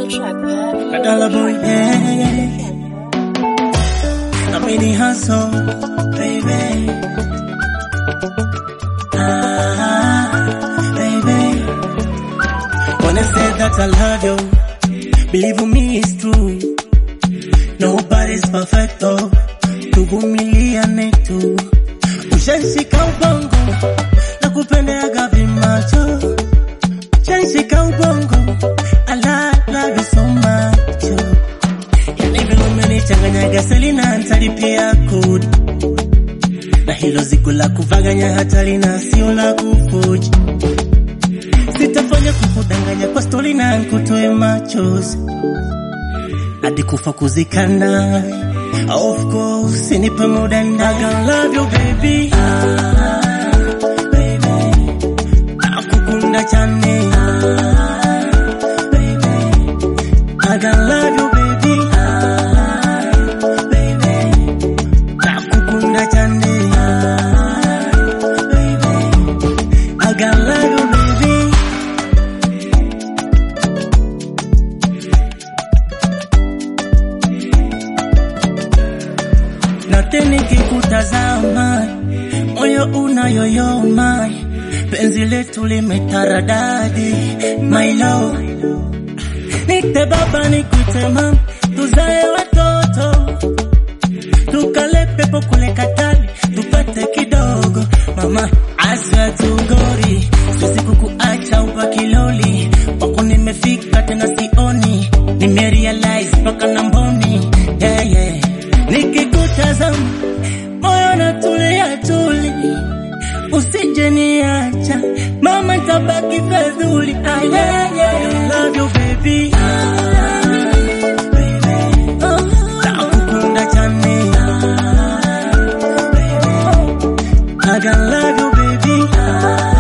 Badala boy, yeah. I'm in the hustle, baby. Ah, baby. When I say that I love you, believe me it's true. Nobody's perfect though. Tuvumiliane tu. Ushanshika ubongo na kupendeaga vimacho. Ushanshika ubongo, I love, love you so much. Yani vile umenichanganyaga Selina, nitalipia kodi na hilo zigo la kuvaganya hatari na sio la kufuji. Sitafanya kukudanganya kwa stori na nkutoe machozi hadi kufa kuzikana. Of course, nipe muda na I gonna love you baby. Ah, baby. Nakukunda chane. Ah, baby. I gonna love you baby. Ah, baby. Nakukunda chane. Ah, baby. I gonna love you baby. na tena nikikutazama moyo unayoyoma, penzi letu limetaradadi, my love. Nite baba nikuite mama, tuzae watoto tukale pepo kule Katari tupate kidogo mama, aswa tugori, siwezi kukuacha ubaki loli wako, nimefika tena sioni, nimerealize mpaka na mboni yeah, yeah. Nikikutazama moyo natulia tuli, usije niacha mama, nitabaki fedhuli. Ah, yeah, yeah. Love you baby. Ah, baby. Oh, nakukunda chane. Ah, baby. I gonna love you baby. Ah,